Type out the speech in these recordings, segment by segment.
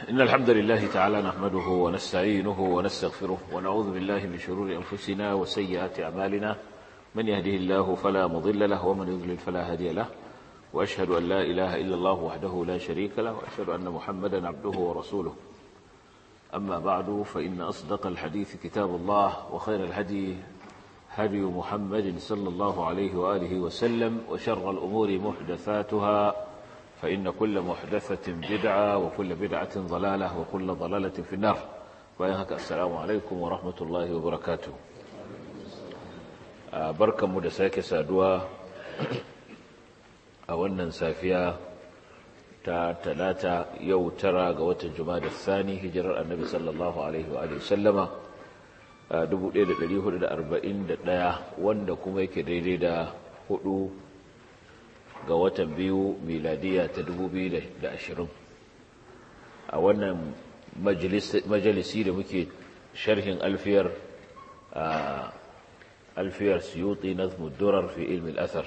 إن الحمد لله تعالى نحمده ونستعينه ونستغفره ونعوذ بالله من شرور أنفسنا وسيئات أعمالنا من يهده الله فلا مضل له ومن يضلل فلا هادي له وأشهد أن لا إله إلا الله وحده لا شريك له وأشهد أن محمدا عبده ورسوله أما بعد فإن أصدق الحديث كتاب الله وخير الهدي هدي محمد صلى الله عليه وآله وسلم وشر الأمور محدثاتها فإن كل محدثة بدعة وكل بدعة ضلالة وكل ضلالة في النار وينهك السلام عليكم ورحمة الله وبركاته بركة مدساك سادوا أولا سافيا ta talata yau tara ga watan da Sani hijirar annabi sallallahu alaihi wa sallama 1441 wanda kuma yake daidai da hudu ga watan biyu miladiya ta 2020 a wannan majalisi da muke sharhin alfiyar alfiyar suyuti nazmud durar fi ilmi al-athar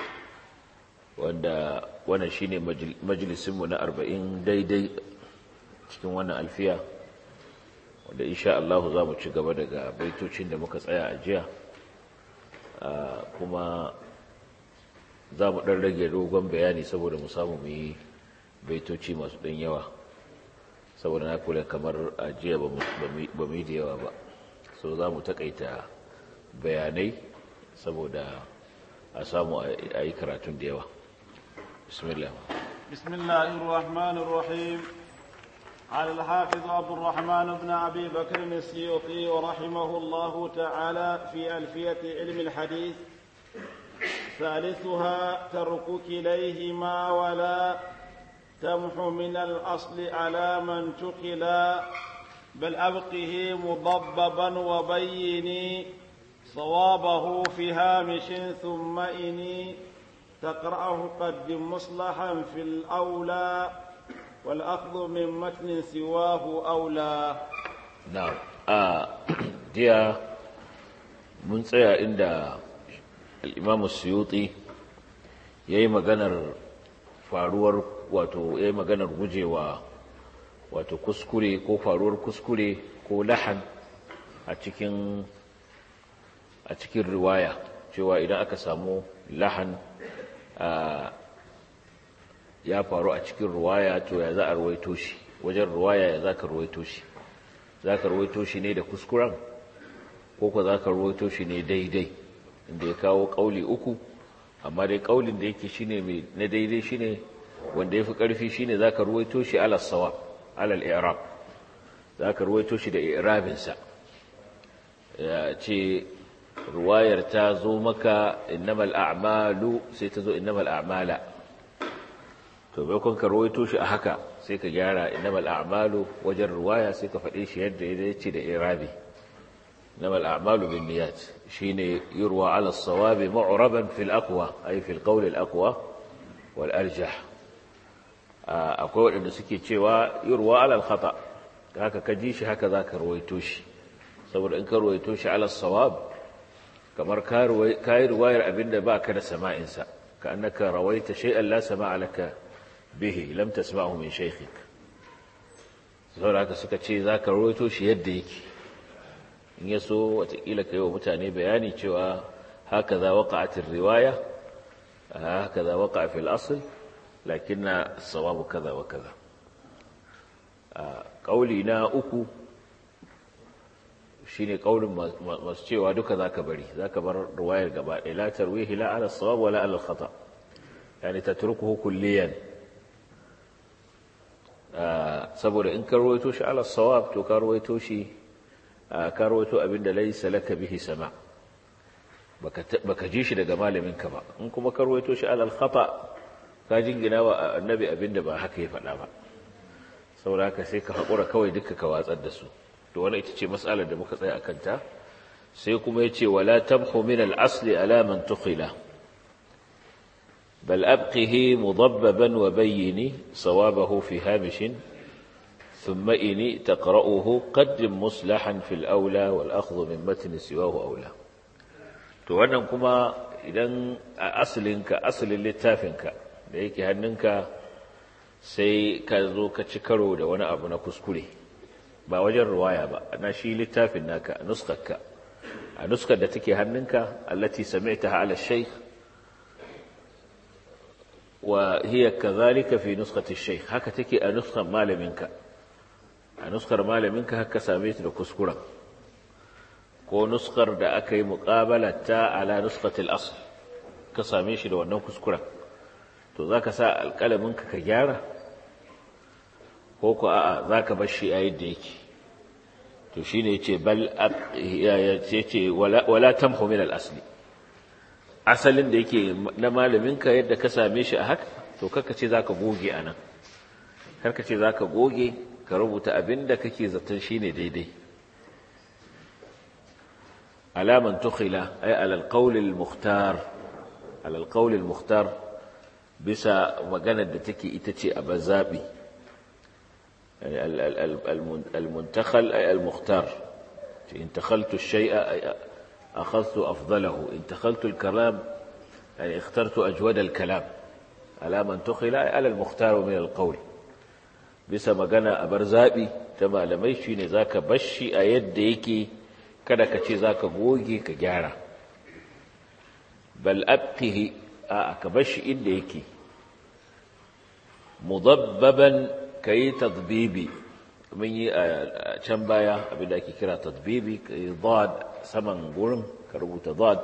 wanda wannan shine majalisinmu na arba'in daidai cikin wannan alfiya wanda insha Allah za mu ci gaba daga baitocin da muka tsaya a jiya kuma za mu ɗan rage dogon bayani saboda mu samu mu yi baitoci masu ɗan yawa saboda na kula kamar a jiya ba mu yi da yawa ba so za mu taƙaita bayanai saboda a samu a yi karatun da yawa بسم الله بسم الله الرحمن الرحيم على الحافظ عبد الرحمن بن أبي بكر السيوطي رحمه الله تعالى في ألفية علم الحديث ثالثها ترك كليهما ولا تمح من الأصل على من تقلا بل أبقه مضببا وبيني صوابه في هامش ثم إني تقرأه قدم مصلحا في الأولى والأخذ من متن سواه أولى نعم آه ديا من tsaya inda al-Imam Suyuti yayi maganar faruwar wato yayi maganar gujewa wato kuskure ko faruwar kuskure ko lahan a cikin a cikin riwaya cewa idan aka samu lahan ya faru a cikin ruwaya to ya za a ruwaito shi wajen ruwaya ya za ka ruwaito shi za ka ruwaito shi ne da kuskuren ko ka za ka ruwaito shi ne daidai inda ya kawo ƙauli uku amma dai ƙaulin da yake shi ne na daidai shi ne wanda ya fi ƙarfi shi ne za ka ruwaito shi alal sawa alal irab za ka ruwaito shi da irabinsa ya ce ruwayar ta zo maka innamal a'malu sai ta zo innamal a'mala to bai kun ka rawaito shi a haka sai ka gyara innamal a'malu wajen ruwaya sai ka faɗe shi yadda ya dace da irabi innamal a'malu bin niyyat shine yurwa ala sawabi mu'raban fil aqwa ay fil qawl al aqwa wal arjah akwai waɗanda suke cewa yurwa ala al khata haka ka ji shi haka zaka rawaito shi saboda in ka rawaito shi ala sawab kamar ka yi ruwayar abinda ba ka da sama'insa ka annaka rawaita shay'an la sama'a laka bihi lam tasma'hu min shaykhik saboda haka suka ce za ka rawaito shi yadda yake in ya so watakila ka yi wa mutane bayani cewa haka za waƙa'atin riwaya haka za waƙa fil asl lakin na sawabu kaza wa kaza ƙauli na uku shine kaulin masu cewa duka zaka bari zaka bar ruwayar gaba ɗaya la tarwihi la ala sawab wala ala khata yani tatrukuhu kulliyan saboda in ka ruwaito shi ala sawab to ka ruwaito shi ka ruwaito abinda laysa laka bihi sama baka baka ji shi daga malamin ka ba in kuma ka ruwaito shi ala khata ka jingina wa annabi abinda ba haka ya faɗa ba saboda haka sai ka haƙura kawai duka ka watsar da su to wannan ita ce mas'alar da muka tsaya akan ta sai kuma yace wala tabhu min al-asli ala man tukhila bal abqihi mudabbaban wa bayyini sawabahu fi hamish thumma ini taqra'uhu qaddim muslahan fil awla wal akhdhu min matn siwahu awla to wannan kuma idan a asalinka asalin littafinka da yake hannunka sai ka zo ka ci karo da wani abu na kuskure ba wajen ruwaya ba na shi littafin naka a nuskarka a nuskar da take hannunka allati sami'taha ala shaykh wa hiya kadhalika fi nuskati shaykh haka take a nuskar malaminka a nuskar malaminka haka same ta da kuskuren ko nuskar da aka yi muqabalata ala nuskati al-asl ka same shi da wannan kuskuren to zaka sa alƙalaminka ka gyara ko ko a'a zaka bar shi a yadda yake to shine yace bal yace wala wala tamhu min al-asli asalin da yake na malaminka yadda ka same shi a haka to kaka ce zaka goge anan karka ce zaka goge ka rubuta abinda kake zaton shine daidai alaman tukhila ay ala al-qawl al-mukhtar ala al-qawl al-mukhtar bisa maganar da take ita ce a bazabi المنتخل أي المختار انتخلت الشيء أي أخذت أفضله انتخلت الكلام يعني اخترت أجود الكلام على من تخل أي على المختار من القول bisa magana a bar zaɓi ta malamai shi ne za ka bashi a yadda yake kada ka ce za ka goge ka gyara bal abqihi a ka bashi inda yake mudabbaban ka yi tadbibi mun yi a can baya abinda ake kira tadbibi ka yi dad saman gurin ka rubuta dad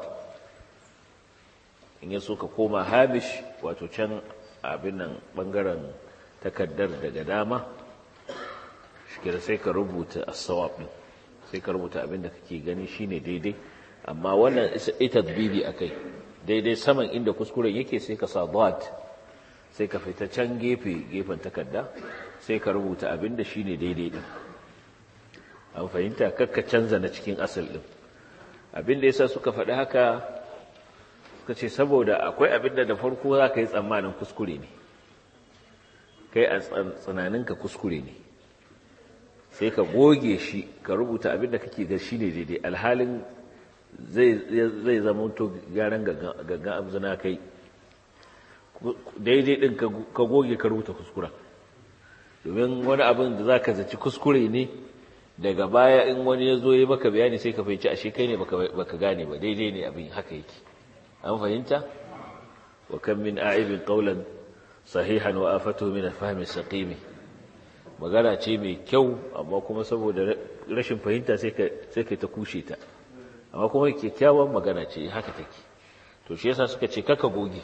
in yi so ka koma hamish wato can abin nan bangaren takaddar daga dama shikira sai ka rubuta asawab din sai ka rubuta abinda kake gani shine daidai amma wannan ita tadbibi akai daidai saman inda kuskuren yake sai ka sa dad sai ka fita can gefe gefen takarda sai ka rubuta abin da shi ne daidai ɗin an fahimta kakka canza na cikin asal ɗin abin da yasa suka faɗi haka suka ce saboda akwai abin da da farko za ka yi tsammanin kuskure ne kai a tsananinka kuskure ne sai ka goge shi ka rubuta abin da kake ga shi ne daidai alhalin zai zama to gyaran gangan abzina kai daidai ɗin ka goge ka rubuta kuskura domin wani abin da za ka zaci kuskure ne daga baya in wani ya zo ya maka bayani sai ka fahimci ashe kai ne baka gane ba daidai ne abin haka yake an fahimta wa kan min a'ibin qawlan sahihan wa afatu min fahmi saqimi magana ce mai kyau amma kuma saboda rashin fahimta sai ka sai ka ta kushe ta amma kuma kyakkyawan magana ce haka take to shi yasa suka ce kaka goge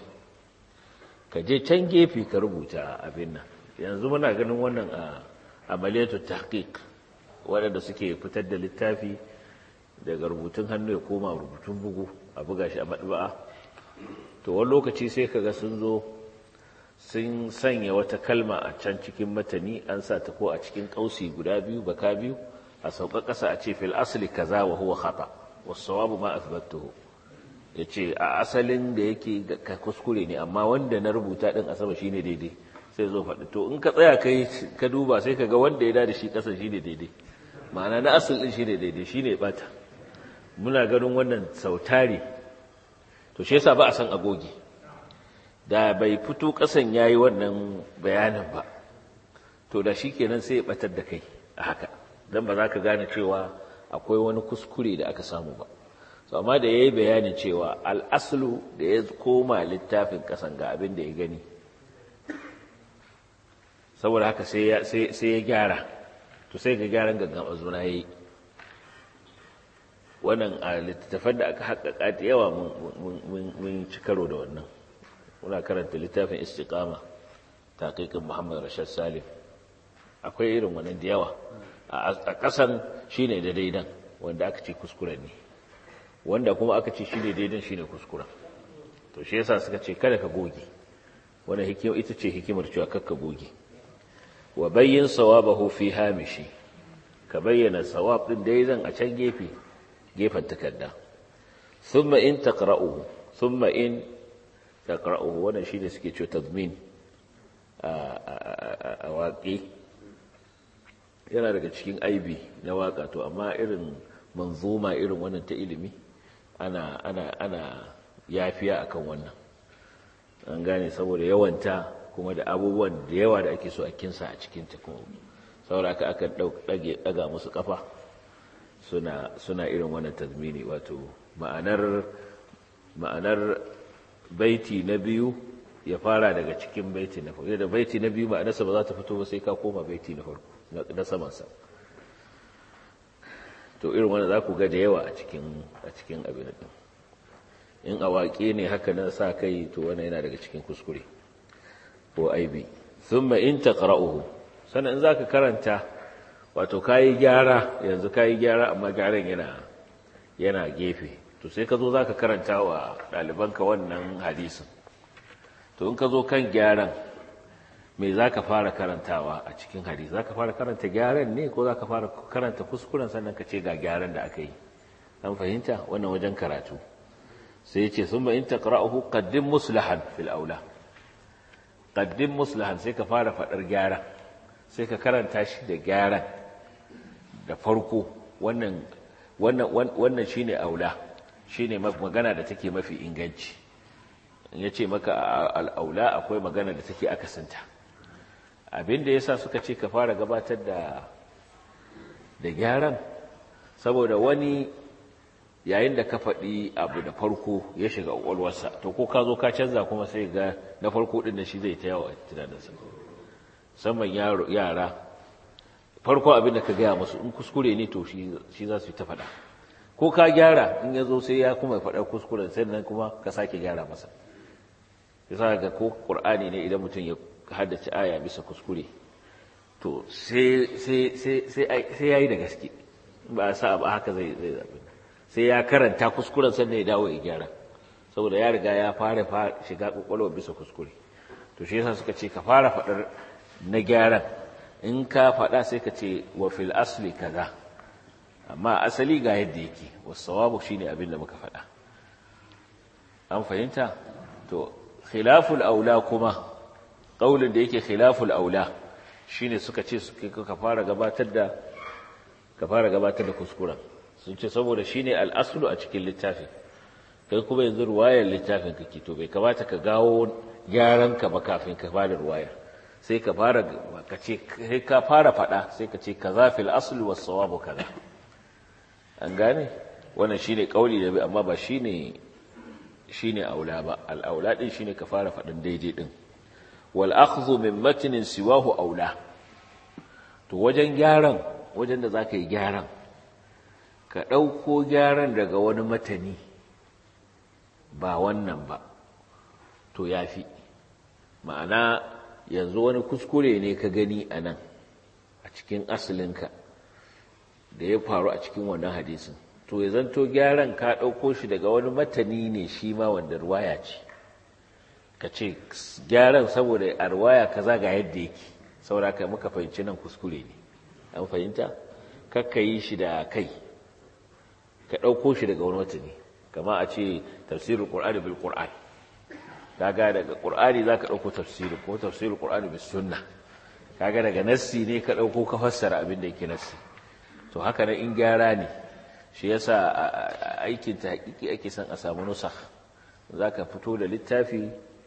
ka je can gefe ka rubuta abin nan yanzu muna ganin wannan a amaliyatu tahqiq waɗanda suke fitar da littafi daga rubutun hannu ya koma rubutun bugu a buga shi a madba'a to wani lokaci sai kaga sun zo sun sanya wata kalma a can cikin matani an sa ta ko a cikin kausi guda biyu baka biyu a sauka ƙasa a ce fil asli kaza wa huwa khata was-sawabu ma athbattuhu ya ce a asalin da yake ka kuskure ne amma wanda na rubuta ɗin a sama shi ne daidai sai zo faɗi to in ka tsaya kai ka duba sai ka ga wanda ya da shi ƙasa shi ne daidai ma'ana na asal ɗin shi ne daidai shi ne ɓata muna ganin wannan sautari to shi yasa ba a san agogi da bai fito ƙasan ya yi wannan bayanin ba to da shi kenan sai ya ɓatar da kai a haka don ba za ka gane cewa akwai wani kuskure da aka samu ba so amma da ya yi bayanin cewa al'aslu da ya koma littafin ƙasan ga abin da ya gani saboda haka sai ya gyara to sai ga gyaran gangan azuna ya yi wannan a littattafan da aka haƙaƙa da yawa mun ci karo da wannan muna karanta littafin istiqama taƙiƙin muhammad rashad salim akwai irin wannan da yawa a ƙasan shine da daidan wanda aka ce kuskuren ne wanda kuma aka ce shine daidan shine kuskura to shi yasa suka ce kada ka goge wannan hikima ita ce hikimar cewa kakka goge wa bayyin sawabahu fi hamishi ka bayyana sawab din daidan a can gefe gefen takarda thumma in taqra'uhu thumma in taqra'uhu wannan shine suke cewa tazmin a waƙi yana daga cikin aibi na waka to amma irin manzuma irin wannan ta ilimi ana ana ana yafiya akan wannan an gane saboda yawanta kuma da abubuwan da yawa da ake so a kinsa a cikinta kuma saboda aka aka daga musu kafa suna suna irin wannan tazmini wato ma'anar ma'anar baiti na biyu ya fara daga cikin baiti na farko da baiti na biyu ma'anarsa ba za ta fito ba sai ka koma baiti na farko na samansa to irin wanda za ku ga da yawa a cikin a cikin abin din in awaƙe ne haka na sa kai to wannan yana daga cikin kuskure ko aibi thumma in taqra'uhu sannan in zaka karanta wato kayi gyara yanzu kayi gyara amma gyaran yana yana gefe to sai ka zo zaka karanta wa ɗalibanka wannan hadisin to in ka zo kan gyaran me za ka fara karantawa a cikin hadisi za ka fara karanta gyaran ne ko za ka fara karanta kuskuren sannan ka ce ga gyaran da aka yi an fahimta wannan wajen karatu sai ce sun ba in taqra'uhu qaddim muslahan fil aula qaddim muslahan sai ka fara fadar gyara sai ka karanta shi da gyaran da farko wannan wannan wannan shine aula shine magana da take mafi inganci ya ce maka al'aula akwai magana da take akasinta abin da ya sa suka ce ka fara gabatar da da gyaran saboda wani yayin da ka faɗi abu da farko ya shiga ƙwaƙwalwarsa to ko ka zo ka canza kuma sai ga na farko ɗin da shi zai ta yawa tunaninsa musamman yara farko abin da ka gaya masu in kuskure ne to shi za su yi ta faɗa ko ka gyara in ya zo sai ya kuma faɗa kuskuren sannan kuma ka sake gyara masa yasa ga ko ƙur'ani ne idan mutum ya haddace aya bisa kuskure to sai ya yi da gaske ba a sa ba haka zai zai zaɓi sai ya karanta kuskuren sannan ya dawo ya gyara saboda ya riga ya fara shiga ƙwaƙwalwa bisa kuskure to shi yasa suka ce ka fara faɗar na gyaran in ka faɗa sai ka ce wa fil asli kaza amma asali ga yadda yake wasu sawabu shine abin da muka faɗa an fahimta to khilaful aula kuma ƙaulin da yake khilaful aula shine suka ce ka fara gabatar da ka fara gabatar da kuskuren sun ce saboda shine al'aslu a cikin littafin kai kuma yanzu ruwayar littafin kake to bai kamata ka gawo gyaran ka ba kafin ka fara ruwayar sai ka fara ka ce sai ka fara fada sai ka ce kaza fil asli was sawabu kaza an gane wannan shine kauli da amma ba shine shine aula ba al aula din shine ka fara fadin daidai din wal akhdhu min matnin siwahu aula to wajen gyaran wajen da zaka yi gyaran ka dauko gyaran daga wani matani ba wannan ba to yafi ma'ana yanzu wani kuskure ne ka gani a nan a cikin asalinka da ya faru a cikin wannan hadisin to ya zanto gyaran ka ɗauko shi daga wani matani ne shi ma wanda ruwaya ce ka ce gyaran saboda a ruwaya kaza ga yadda yake saboda ka muka fahimci nan kuskure ne an fahimta kakka yi shi da kai ka ɗauko shi daga wani matani kama a ce tafsirin ƙur'ani bil ƙur'ani kaga daga qur'ani zaka dauko tafsiri ko tafsirul qur'ani bis sunna kaga daga nassi ne ka dauko ka fassara abin da yake nassi to haka nan in gyara ne shi yasa aikin ta hakiki ake son a samu nusakh zaka fito da littafi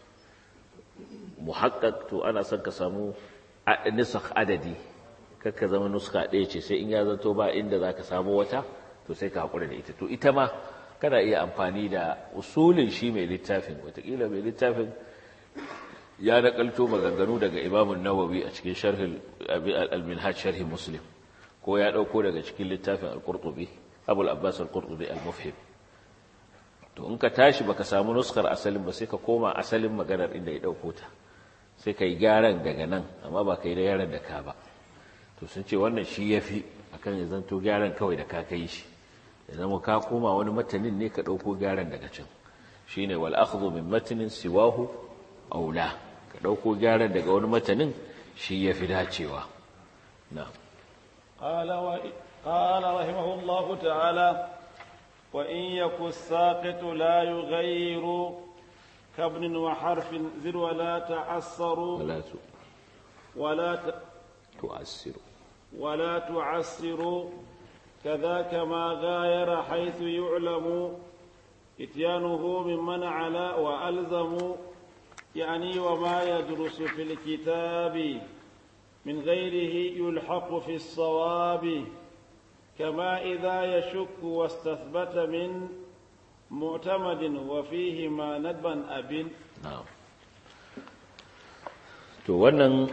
muhaqqaq to ana son ka samu nusakh adadi kakka zama nuska ɗaya ce sai in ya zanto ba inda zaka samu wata to sai ka hakura da ita to ita ma kana iya amfani da usulin shi mai littafin watakila mai littafin ya nakalto maganganu daga imamun nawawi a cikin sharhin al-minhaj sharhi muslim ko ya dauko daga cikin littafin al-qurtubi abul abbas al-qurtubi al-mufhim to in ka tashi baka samu nuskar asalin ba sai ka koma asalin maganar inda ya dauko ta sai ka yi gyaran daga nan amma ba ka yi da yaran da ka ba to sun ce wannan shi yafi akan ya zanto gyaran kawai da ka kai shi ya zama ka koma wani matanin ne ka ɗauko gyaran daga can shi ne wal akhdhu min matanin siwahu aula ka ɗauko gyaran daga wani matanin shi ya fi dacewa na قال رحمه الله تعالى وإن يك الساقط لا يغير كابن وحرف زر ولا تعسر ولا ولا تؤثر ولا تعسر كذاك ما غاير حيث يعلم اتيانه ممن على وألزم يعني وما يدرس في الكتاب من غيره يلحق في الصواب كما إذا يشك واستثبت من معتمد وفيه ما ندبا أب na'am to wannan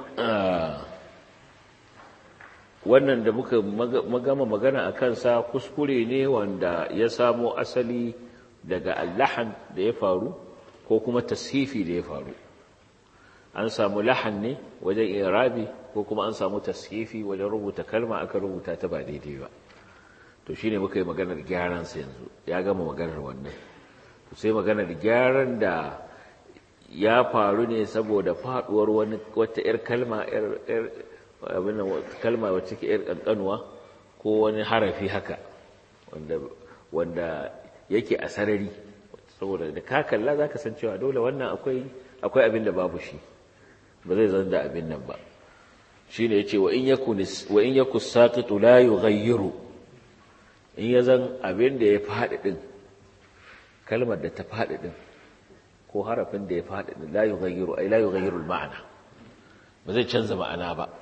wannan da muka magama magana a kansa kuskure ne wanda ya samo asali daga allahan da ya faru ko kuma tashifi da ya faru an samu lahan ne wajen irabi ko kuma an samu tashifi wajen rubuta kalma aka rubuta ta ba daidai ba to shine muka yi maganar gyaran sa yanzu ya gama maganar wannan to sai maganar gyaran da ya faru ne saboda faduwar wani wata yar kalma yar abin kalma wacce ke yar kankanuwa ko wani harafi haka wanda wanda yake a sarari saboda da ka kalla zaka san cewa dole wannan akwai akwai abin da babu shi ba zai zan da abin nan ba shine yace wa in yakun wa in yakus saqitu la yughayyiru in ya zan abin da ya faɗi din kalmar da ta faɗi din ko harafin da ya faɗi din la yughayyiru ay la yughayyiru al-ma'na ba zai canza ma'ana ba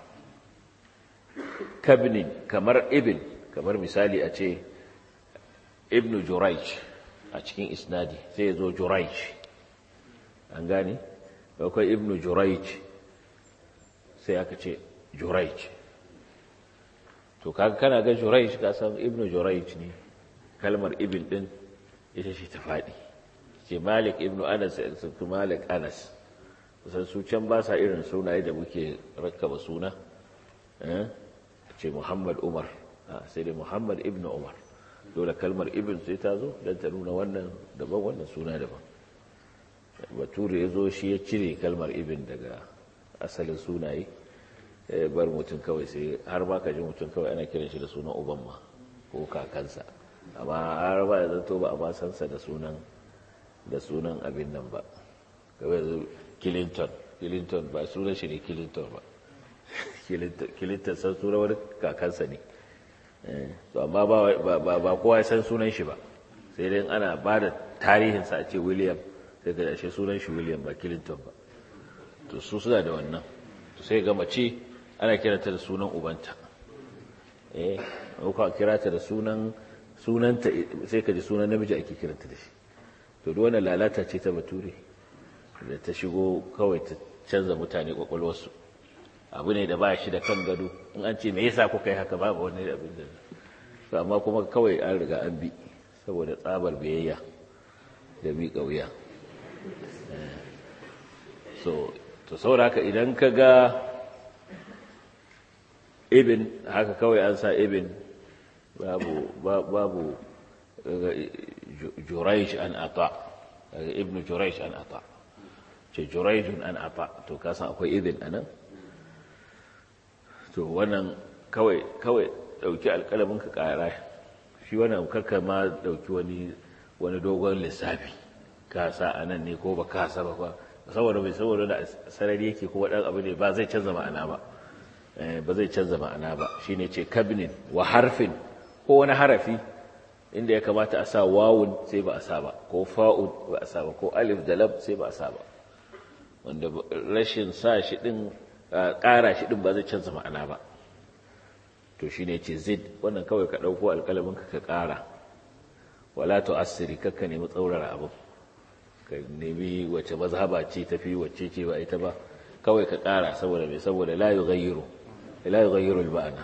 kabnin kamar ibn kamar misali a ce ibn jurayj a cikin isnadi sai ya zo jurayj an gane akwai ibn jurayj sai aka ce jurayj to kaga kana ga jurayj ka san ibn jurayj ne kalmar ibn din ita ce ta faɗi ce malik ibn anas su malik anas kusan su can ba sa irin sunaye da muke rakkaba suna ce muhammad umar sai dai muhammad ibn umar dole kalmar ibn sai ta zo don ta nuna wannan daban wannan suna daban bature ya zo shi ya cire kalmar ibn daga asalin sunaye bar mutum kawai sai har ba ka ji mutum kawai ana kiran shi da sunan uban ma ko kakansa amma har ba ya zanto ba a ba sansa da sunan da sunan abin nan ba kawai zo clinton clinton ba sunan shi ne clinton ba clinton san sunan wani kakansa ne to amma ba kowa ya san sunan shi ba sai dai ana ba da tarihinsa a ce william sai ga ashe sunan shi william ba clinton ba to su suna da wannan to sai ga mace ana kiranta da sunan ubanta eh ko kira ta da sunan sunanta sai ka ji sunan namiji ake kiranta da shi to duk wannan lalata ce ta bature da ta shigo kawai ta canza mutane kwakwalwarsu abu ne da ba shi da kan gado in an ce me yasa kuka yi haka babu wani abin da amma kuma kawai an riga an bi saboda tsabar biyayya da miƙa wuya so to saboda haka idan ka ga ibin haka kawai an sa ibin babu babu juraish an ata ibn juraish an ata ce juraijun an ata to kasan akwai ibin anan to wannan kawai kawai dauki alƙalamin ka ƙara shi wannan karka ma dauki wani wani dogon lissafi ka sa anan ne ko ba ka sa ba saboda bai saboda da sarari yake ko wadan abu ne ba zai canza ma'ana ba ba zai canza ma'ana ba shine ce kabnin wa harfin ko wani harafi inda ya kamata a sa wawun sai ba a sa ba ko fa'un ba a sa ba ko alif da lam sai ba a sa ba wanda rashin sa shi din ƙara shi din ba zai canza ma'ana ba to shine ce zid wannan kawai ka dauko alƙalamin ka ka ƙara wala to asiri kakka nemi tsaurara abu ka nemi wace mazhaba ce tafi wacce ce ba ita ba kawai ka ƙara saboda mai saboda la yughayyiru la yughayyiru al-ma'ana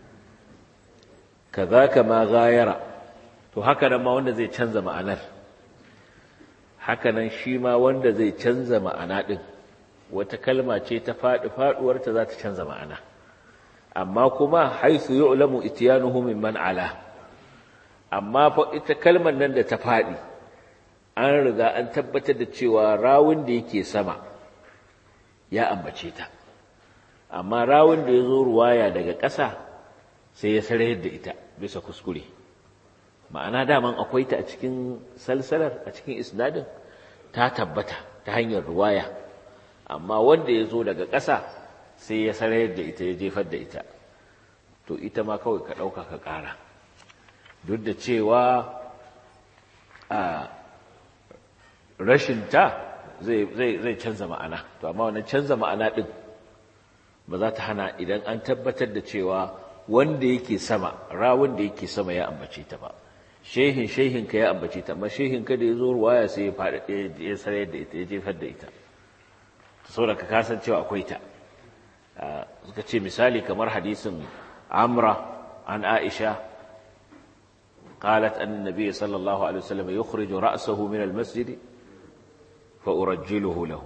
kazaka ma ghayara to haka nan ma wanda zai canza ma'anar haka nan shi ma wanda zai canza ma'ana din wata kalma ce ta faɗi faɗuwarta za ta canza ma'ana amma kuma haisu yu'lamu ityanuhu mimman ala amma fa ita kalmar nan da ta faɗi an riga an tabbatar da cewa rawun da yake sama ya ambace ta amma rawun da ya zo ruwaya daga ƙasa sai ya sarayar da ita bisa kuskure ma'ana daman akwai ta a cikin salsalar a cikin isnadin ta tabbata ta hanyar ruwaya amma wanda ya zo daga ƙasa sai ya sarayar da ita ya jefar da ita to ita ma kawai ka ɗauka ka ƙara duk da cewa a rashinta zai canza ma'ana to amma wannan canza ma'ana din ba za ta hana idan an tabbatar da cewa wanda yake sama rawun da yake sama ya ambace ta ba shehin shehin ka ya ambace ta amma shehin ka da ya zo ruwaya sai ya faɗi ya sarar da ita ya jefar da ita saboda ka kasan cewa akwai ta suka ce misali kamar hadisin amra an aisha قالت أن النبي صلى الله عليه وسلم يخرج رأسه من المسجد فأرجله له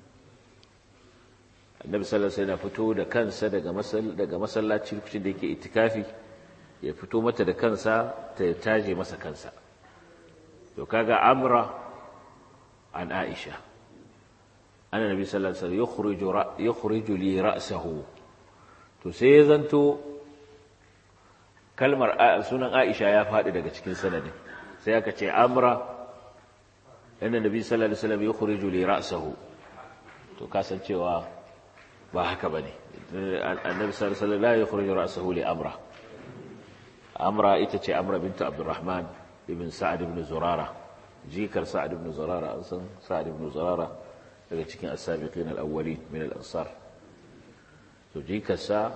النبي صلى الله عليه وسلم fito da kansa daga daga masallaci lokacin da yake itikafi ya fito mata da kansa ta taje masa kansa to kaga amra an aisha anna nabi sallallahu alaihi wasallam yukhriju yukhriju li ra'sahu to sai ya zanto kalmar sunan Aisha ya faɗi daga cikin sanadin sai aka ce amra inda nabi sallallahu alaihi wasallam yukhriju li ra'sahu to kasancewa ba haka bane annabi sallallahu alaihi wasallam la yukhriju ra'sahu li amra amra ita ce amra bint abdurrahman ibn sa'ad ibn zurara jikar sa'ad ibn zurara an san sa'ad ibn zurara daga cikin as-sabiqin al-awwalin min al-ansar to jikarsa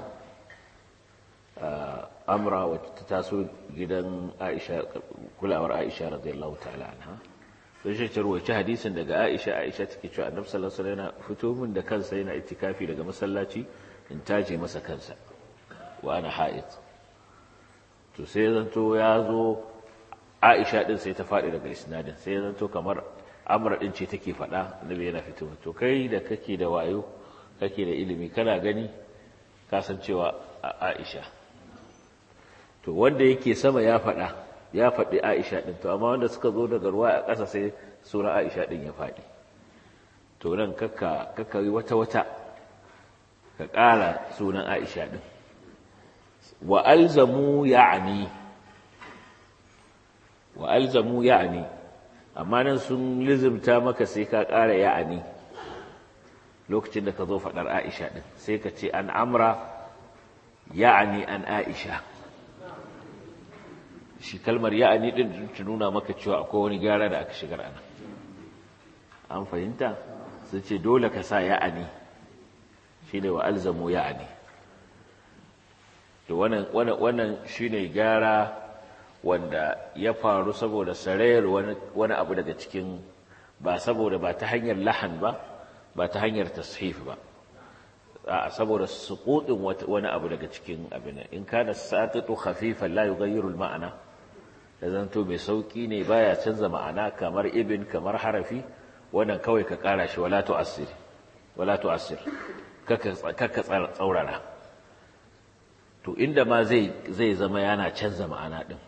amra wacce ta taso gidan aisha kulawar aisha radiyallahu ta'ala anha sai shi tarwaci hadisin daga aisha aisha take cewa annabi sallallahu alaihi wasallam yana fito min da kansa yana itikafi daga masallaci in taje masa kansa wa ana ha'id to sai zanto ya zo aisha din sai ta faɗi daga isnadin sai zanto kamar amra din ce take faɗa annabi yana fito to kai da kake da wayo kake da ilimi kana gani kasancewa aisha to wanda yake sama ya faɗa ya faɗi Aisha ɗin to amma wanda suka zo daga ruwa a ƙasa sai sura Aisha ɗin ya faɗi to nan kakka kakka yi wata wata ka ƙara sunan Aisha ɗin wa alzamu ya'ni wa alzamu ya'ni amma nan sun lizimta maka sai ka ƙara ya'ani lokacin da ka zo faɗar Aisha ɗin sai ka ce an amra ya'ani an Aisha shi kalmar ya'ani din ta nuna maka cewa akwai wani gyara da aka shigar ana an fahimta su ce dole ka sa ya'ani shi ne wa alzamu ya'ani to wannan shi ne gyara wanda ya faru saboda sarayar wani abu daga cikin ba saboda ba ta hanyar lahan ba ba ta hanyar tashif ba saboda suƙuɗin wani abu daga cikin abin in kana satitu khafifan la yughayyiru al-ma'ana da zanto mai sauki ne baya canza ma'ana kamar ibn kamar harafi wannan kawai ka kara shi wala tu'assir wala tu'assir kaka kaka tsaurara to inda ma zai zai zama yana canza ma'ana din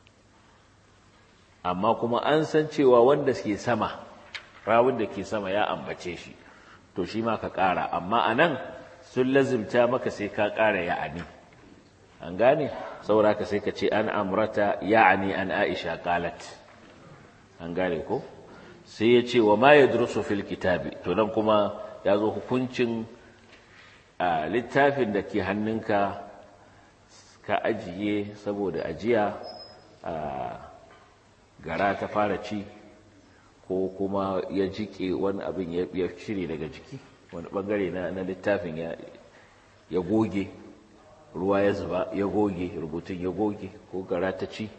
amma kuma an san cewa wanda ke sama rawun da ke sama ya ambace shi to shi ma ka kara amma anan sun lazimta maka sai ka kara ya'ani an gane saboda ka sai ka ce an amrata ya'ani an aisha qalat an gane ko sai ya ce wa ma yadrusu fil kitabi to dan kuma ya zo hukuncin a littafin da ke hannunka ka ajiye saboda ajiya a gara ta fara ci ko kuma ya jike wani abin ya cire daga jiki wani bangare na littafin ya goge ruwa ya zuba ya goge rubutun ya goge ko gara ta ci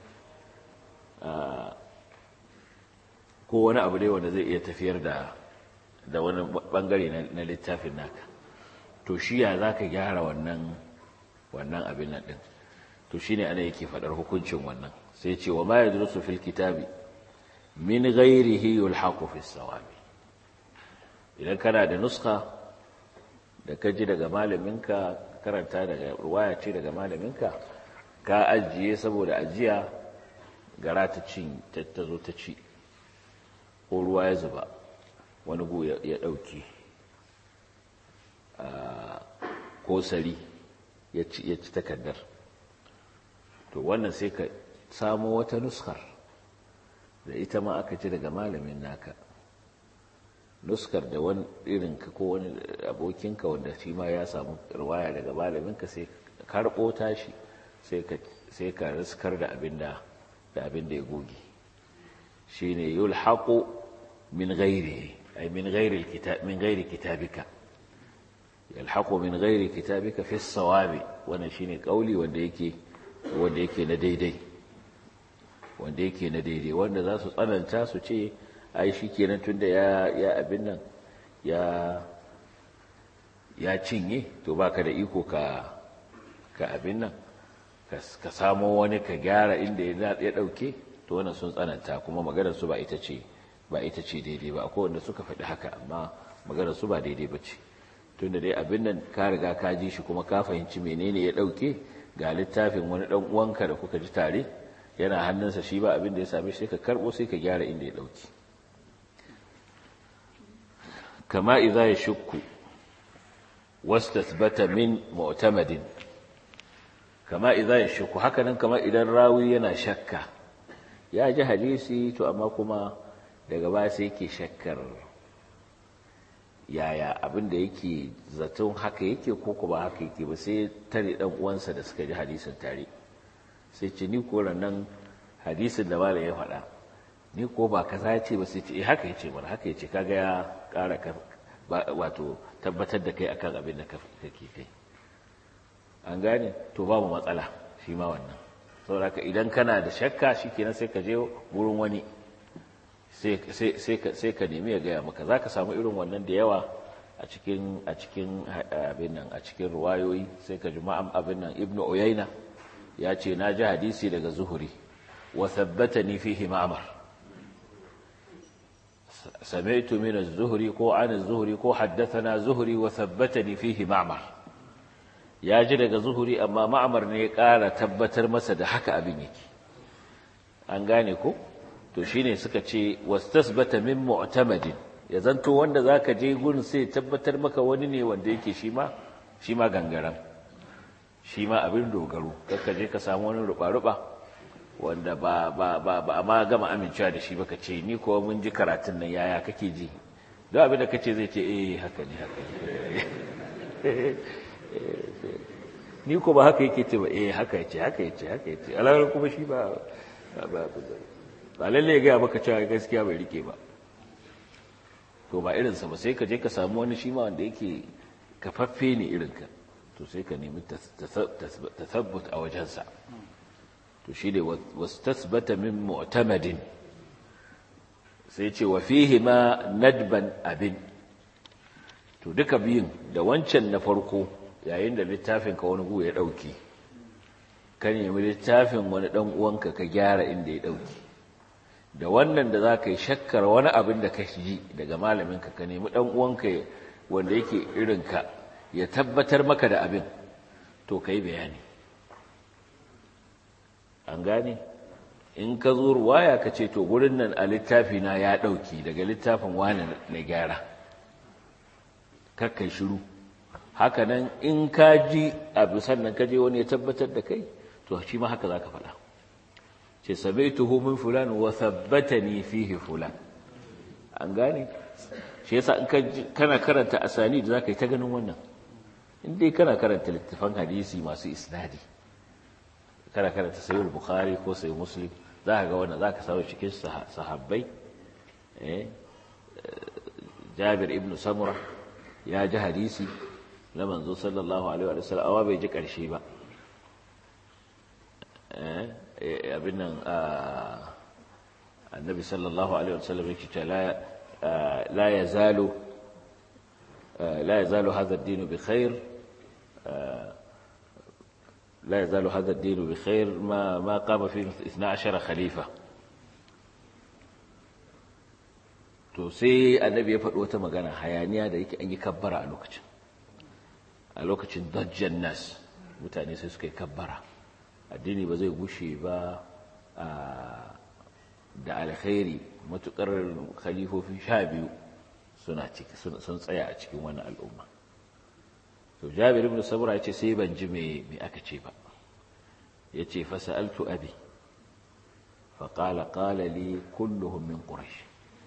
ko wani abu dai wanda zai iya tafiyar da da wani bangare na littafin naka to shi ya za ka gyara wannan wannan abin nan din to shi ne ana yake faɗar hukuncin wannan sai ce wa ma ya durusu fil kitabi min ghairihi yulhaqu fi sawabi idan kana da nuska da ka ji daga malaminka karanta daga ruwaya ce daga malaminka ka ajiye saboda ajiya gara ta cin ta zo ta ci ko ruwa ya zuba wani gu ya ɗauki ko sari ya ci takardar to wannan sai ka samo wata nuskar da ita ma aka ci daga malamin naka nuskar da wani irinka ko wani abokinka wanda shi ma ya samu ruwaya daga malaminka sai ka karɓo tashi sai ka riskar da abin da ya goge shi ne yulhaƙo min gairi ay min ghairi alkitab min ghairi kitabika yalhaqu min ghairi kitabika fi as-sawabi wannan shine kauli wanda yake wanda yake na daidai wanda yake na daidai wanda za su tsananta su ce ai shikenan tunda ya ya abin nan ya ya cinye to baka da iko ka ka abin nan ka samo wani ka gyara inda ya dauke to wannan sun tsananta kuma maganar su ba ita ce ba ita ce daidai ba akwai wanda suka faɗi haka amma maganar su ba daidai ba ce tunda dai abin nan ka riga ka ji shi kuma ka fahimci menene ya dauke ga littafin wani dan uwanka da kuka ji tare yana hannunsa shi ba abin da ya same shi ka karbo sai ka gyara inda ya dauke kama idza yashukku wastathbata min mu'tamadin kama idza yashukku haka nan kama idan rawi yana shakka ya ji hadisi to amma kuma daga baya sai yake shakkar yaya abin da yake zaton haka yake ko kuma haka yake ba sai tare dan uwansa da suka ji hadisin tare sai ce ni ko nan hadisin da malam ya faɗa ni ko ba kaza ya ce ba sai ce eh haka yace mana haka yace kaga ya ƙara wato tabbatar da kai akan abin da kake kai an gane to babu matsala shi ma wannan saboda idan kana da shakka shikenan sai ka je wurin wani sai ka nemi ya gaya maka za ka samu irin wannan da yawa a cikin a cikin abin nan a cikin ruwayoyi sai ka ji ma'am abin nan ibnu uyayna ya ce na ji hadisi daga zuhuri wa thabbatani fihi ma'mar sami'tu min az-zuhri ko an az-zuhri ko haddathana zuhri wa thabbatani fihi ma'mar ya ji daga zuhuri amma ma'mar ne ya ƙara tabbatar masa da haka abin yake an gane ko to shine suka ce wastasbata min mu'tamadin ya zanto wanda zaka je gurin sai tabbatar maka wani ne wanda yake shi ma shi ma gangaran shi ma abin dogaro kakka je ka samu wani ruba-ruba wanda ba ba ba ba amma gama amincewa da shi baka ce ni ko mun ji karatun nan yaya kake ji don abin da kace zai ce eh haka ne haka ne ni ko ba haka yake ce ba eh haka yace haka yace haka yace alawar kuma shi ba ba ba lalle ya gaya maka cewa gaskiya bai rike ba to ba irinsa ba sai ka je ka samu wani shi ma wanda yake kafaffe ne irinka to sai ka nemi tasabbut a wajensa to shi ne wasu tasbata min mu'tamadin sai ce wa fihi ma nadban abin to duka biyun da wancan na farko yayin da littafin ka wani gu ya dauke ka nemi littafin wani dan uwanka ka gyara inda ya dauke da wannan da za ka yi shakkar wani abin da ka ji daga malaminka ka nemi ɗan uwanka wanda yake irinka ya tabbatar maka da abin to ka yi bayani an gane in ka zo ruwaya ka ce to gurin nan a littafi na ya ɗauki daga littafin wani na gyara kakkai shiru hakanan in ka ji abu sannan ka je wani ya tabbatar da kai to shi ma haka za ka faɗa ce sami'tuhu min fulan wa thabbatani fihi fulan an gane shi yasa in kana karanta asani da zaka yi ta ganin wannan in dai kana karanta littafan hadisi masu isnadi kana karanta sahih bukhari ko sahih muslim zaka ga wannan zaka samu cikin sahabbai eh Jabir ibn Samura ya ji hadisi na manzo sallallahu alaihi wa sallam awa bai ji karshe ba eh abin nan annabi sallallahu alaihi wasallam yake ce la yazalu la yazalu hadha ad-din bi khair la yazalu hadha ad-din bi khair ma ma qama fi 12 khalifa to sai annabi ya faɗi wata magana hayaniya da yake an yi kabbara a lokacin a lokacin dajjan nas mutane sai suka yi kabbara addini ba zai gushe ba da alkhairi matukar khalifofi sha biyu suna ciki sun tsaya a cikin wani al'umma to jabir ibn sabra ya ce sai ban ji me me aka ce ba ya ce fasa'altu abi faƙala ƙala li kulluhum min quraish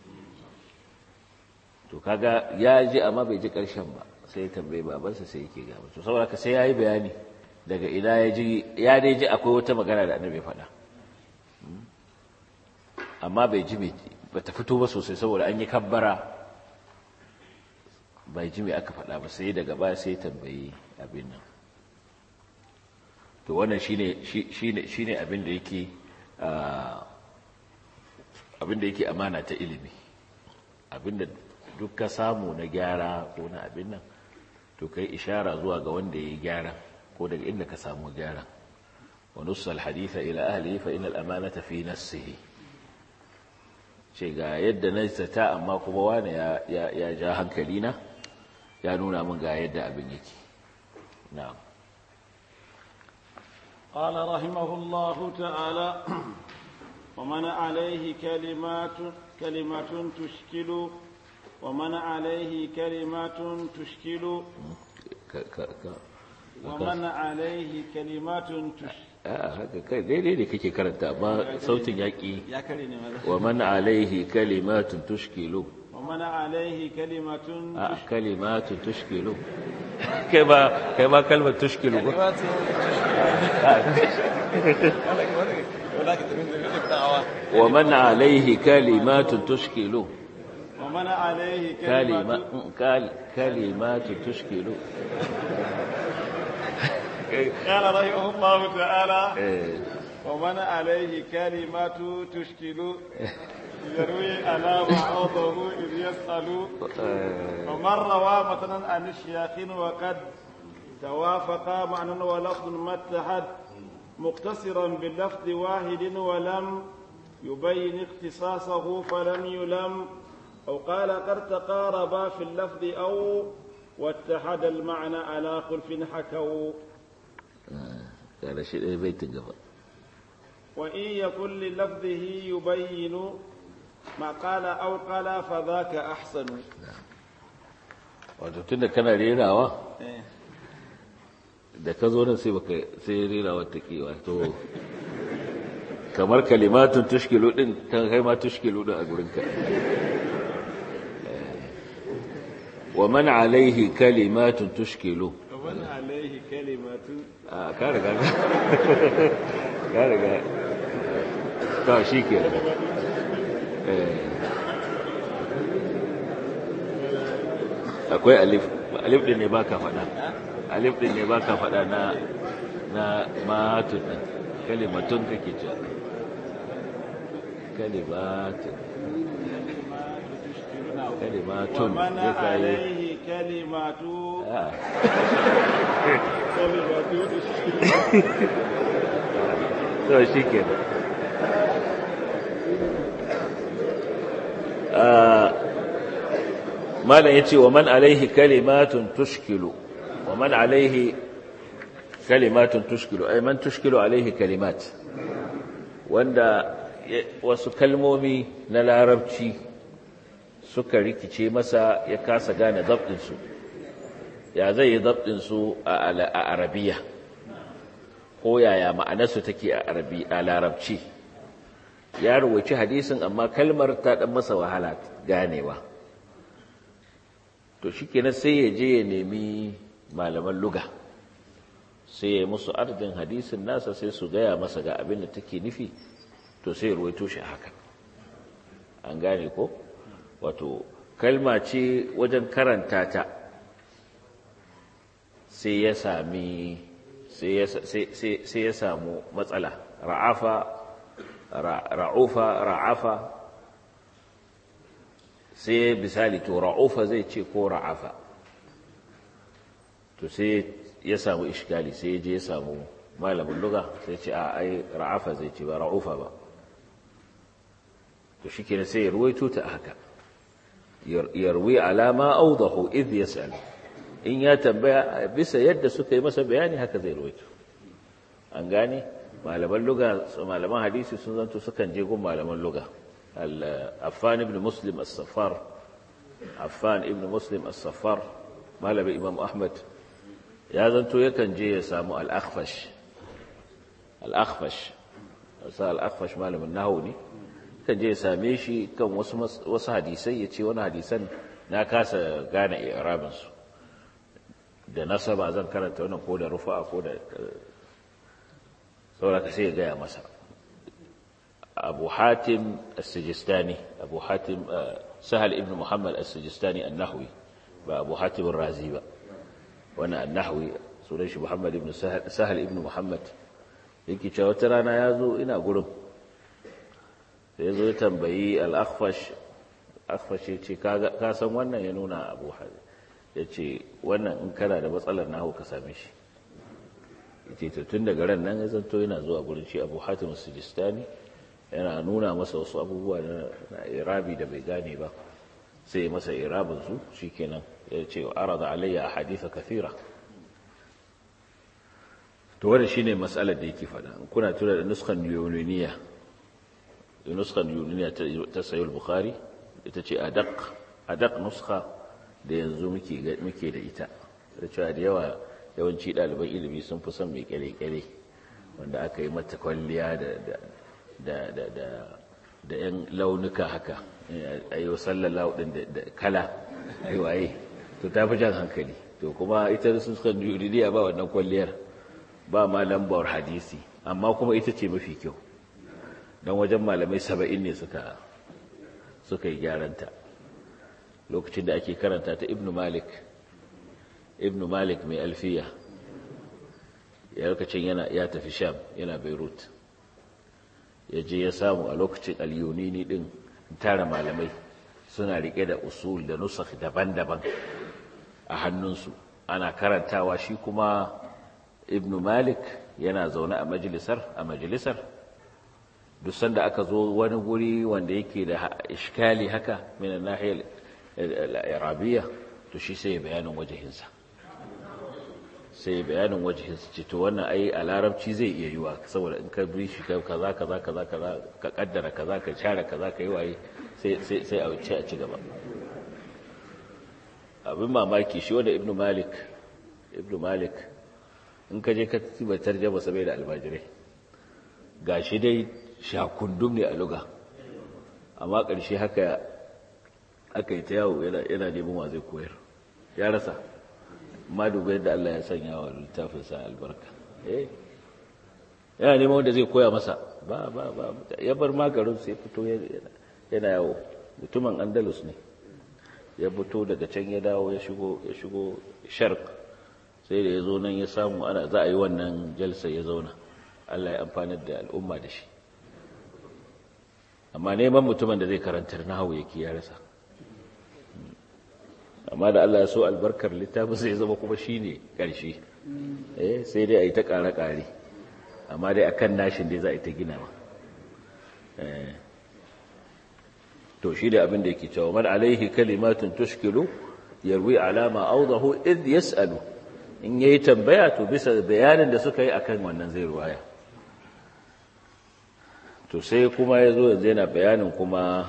to kaga ya ji amma bai ji ƙarshen ba sai tambaye babansa sai yake gaba to saboda ka sai yayi bayani daga ina ya ji ya dai ji akwai wata magana da annabi faɗa amma bai ji ba ta fito ba sosai saboda an yi kabbara bai ji mai aka faɗa ba sai daga baya sai tambayi abin nan to wannan shine shine shine abin da yake abin da yake amana ta ilimi abin da duk ka samu na gyara ko na abin nan to kai ishara zuwa ga wanda ya yi gyara ko daga inda ka samu gyara wa nussal haditha ila ahlihi fa innal amanata fi nafsihi ce ga yadda na zata amma kuma wani ya ja hankali na ya nuna min ga yadda abin yake na'am قال رحمه الله تعالى ومن عليه كلمات كلمة تشكل ومن عليه كلمات تشكل ومن عليه كلمات تشكل haka kai daidai ne kake karanta amma sautin yaƙi ya kare ne maza wa man alaihi kalimatun tushkilu wa man alaihi kalimatun a kalimatun tushkilu kai ba kai ba kalmar tushkilu ba wa man alaihi kalimatun tushkilu wa man alaihi kalima kalimatun kalimatun tushkilu قال رحمه الله تعالى eh ومن عليه كلمات تشكل يروي على بعضه إذ يسأل eh, ومن روى مثلا عن الشياخ وقد توافق معنى ولفظ ما اتحد مقتصرا باللفظ واحد ولم يبين اختصاصه فلم يلم أو قال قد تقاربا في اللفظ أو واتحد المعنى على خلف حكوا kada shi ɗaya baitin gaba وإن يكن للفظه يبين ما قال أو قال فذاك أحسن wato tunda kana rerawa da ka zo nan sai baka sai rerawa ta ke wato kamar kalimatun tushkilu din ta kai ma tushkilu din a gurinka wa man alaihi kalimatun tushkilu ومن عليه كلمة a ka riga ka riga ta shi ke akwai alif alif din ne baka faɗa alif din ne baka faɗa na na matun din kalimatun kake ce kalimatun kalimatun ومن ya kai عليه كلمة ah كلمة to shi ke malam ya ce wa man alaihi kalimatun tushkilu wa man alaihi kalimatun tushkilu ai man tushkilu alaihi kalimat wanda ya- wasu kalmomi na larabci suka rikice masa ya kasa gane zabdinsu ya zai yi zabdinsu a ala- a arabiya ko yaya ma'anarsu take a arabi a larabci ya rubuci hadisin amma kalmar ta dan masa wahala ganewa to shikenan sai ya je ya nemi malaman luga sai ya musu ardin hadisin nasa sai su gaya masa ga abin da take nufi to sai ya ruwaito shi haka an gane ko wato kalma ce wajen karanta ta sai ya sami sai ya- sai- sai- sai ya samu matsala ra'afa ra- ra'ufa ra'afa sai misali to ra'ufa zai ce ko ra'afa to sai ya samu ishkali sai ya je ya samu malamin luga sai ce a ai ra'afa zai ce ba ra'ufa ba to shi kenan sai ya ruwaito ta haka Yar- yarwi alama audahu idh yas'al in ya tambaya bisa yadda suka yi masa bayani haka zai ruwaito an gane malaman luga malaman hadisi sun zanto sukan je gun malaman luga affan ibn muslim as-saffar affan ibn muslim as-saffar malamin imam ahmad ya zanto yakan je ya samu al-akhfash al-akhfash sa al-akhfash malamin nahwu ne kan je ya same shi kan wasu mas- wasu hadisai ya ce wani hadisan na kasa gane i'rabinsu da nasaba zan karanta wannan ko da rufa ko da sauraka sai ya gaya masa abu hatim as-sijistani abu hatim eh, sahal ibn muhammad as-sijistani an-nahwi ba abu hatim razi ba wani annahwi sunan shi muhammad ibn sahal ibn muhammad yake cewa wata rana ya zo ina gurin sai ya zo ya tambayi al'akfash akfash ya ce ka san wannan ya nuna abu hatim ya ce wannan in kana da matsalar nahu ka same shi ya ce tun daga ran nan ya zanto yana zuwa gurin shi abu hatim sujistani yana nuna masa wasu abubuwa na irabi da bai gane ba sai masa irabinsu shi kenan ya ce wa arada alayya a haditha kathira to wadda shi ne matsalar da yake fada kuna tura da nuskan yuniniya nuskan yuniniya ta sayul bukhari ita ce adak adak nuska da yanzu muke da ita da cewa da yawa yawanci ɗaliban ilimi sun fi son mai kyale-kyale wanda aka yi mata kwalliya da 'yan launuka haka a yi sallallahu ɗin da kala aiwaye to ta fi jan hankali to kuma ita sun suka juridiya ba wannan kwalliyar ba ma lambar hadisi amma kuma ita ce mafi kyau don wajen malamai saba'in ne suka suka yi gyaranta lokacin da ake karanta ta ibnu malik ibnu malik mai alfiya ya lokacin yana ya tafi sham yana beirut ya je ya samu a lokacin alyunini din tara malamai suna rike da usul da nusakh daban-daban a hannunsu ana karantawa shi kuma ibnu malik yana zaune a majalisar a majalisar duk sanda aka zo wani guri wanda yake da iskali haka min nahiyar al-arabiyya to shi sai bayanin wajehinsa sai bayanin wajehinsa ce to wannan ai a larabci zai iya yiwa saboda in ka bi shi kaza kaza kaza kaza ka kaddara kaza ka share kaza ka yi waye sai sai sai a wuce a ci gaba abin mamaki shi wanda ibnu malik ibnu malik in ka je ka tiba tarjama sabai da almajirai gashi dai shakundum ne a luga amma ƙarshe haka aka yi ta yawo yana neman wa zai koyar ya rasa ma dubai da Allah ya sanya wa littafinsa albarka eh yana neman wanda zai koya masa ba ba ba ya bar magarin sai fito yana yawo mutumin andalus ne ya fito daga can ya dawo ya shigo ya shigo sharq sai da ya zo nan ya samu ana za a yi wannan jalsa ya zauna Allah ya amfanar da al'umma da shi amma neman mutumin da zai karantar nahawu yake ya rasa amma da Allah ya so albarkar littafin sai ya zama kuma shine karshe eh sai dai a yi ta ƙare-ƙare amma dai akan nashin dai za a yi ta ginawa eh to shi da abin da yake cewa man alaihi kalimatun tushkilu yarwi alama awdahu id yasalu in yayi tambaya to bisa bayanin da suka yi akan wannan zai ruwaya to sai kuma yazo yanzu yana bayanin kuma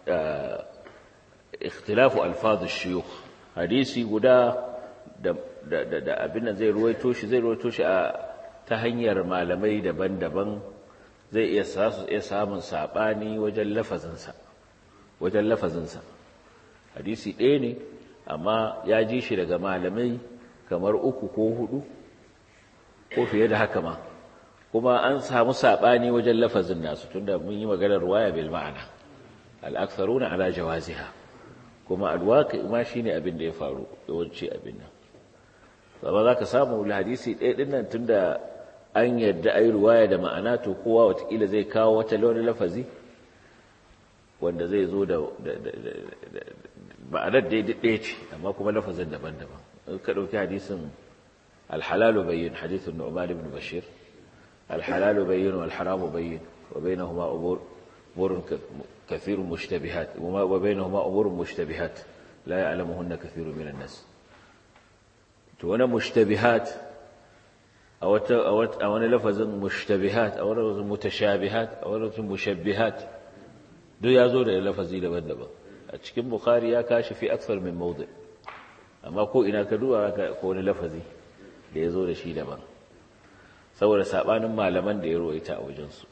ikhtilafu alfaz ash-shuyukh hadisi guda da da da abin nan zai ruwaito shi zai ruwaito shi a ta hanyar malamai daban-daban zai iya sasu iya samun sabani wajen lafazinsa wajen lafazinsa hadisi ɗaya ne amma ya ji shi daga malamai kamar uku ko hudu ko fiye da haka ma kuma an samu saɓani wajen lafazin nasu tunda mun yi maganar waya bil ma'ana al'aksaruna ala jawaziha kuma alwaka ma shine abin da ya faru yawanci abin nan amma za ka samu hadisi ɗaya ɗin nan tunda an yadda ai ruwaya da ma'ana to kowa watakila zai kawo wata wani lafazi wanda zai zo da ma'anar daidai ɗaya ce amma kuma lafazin daban-daban ka ɗauki hadisin alhalalu bayyin hadisin nu'man ibn bashir alhalalu bayyin wal haramu bayyin wa bainahuma umurun kathirun mushtabihat wa bainahuma umurun mushtabihat la ya'lamuhunna kathirun minan nas to wannan mushtabihat a wata a wani lafazin mushtabihat a wani lafazin mutashabihat a wani lafazin mushabbihat duk ya zo da lafazi daban-daban a cikin bukhari ya kashi fi aksar min mawdi amma ko ina ka duba ka ko wani lafazi da ya zo da shi daban saboda sabanin malaman da ya ruwaita a wajensu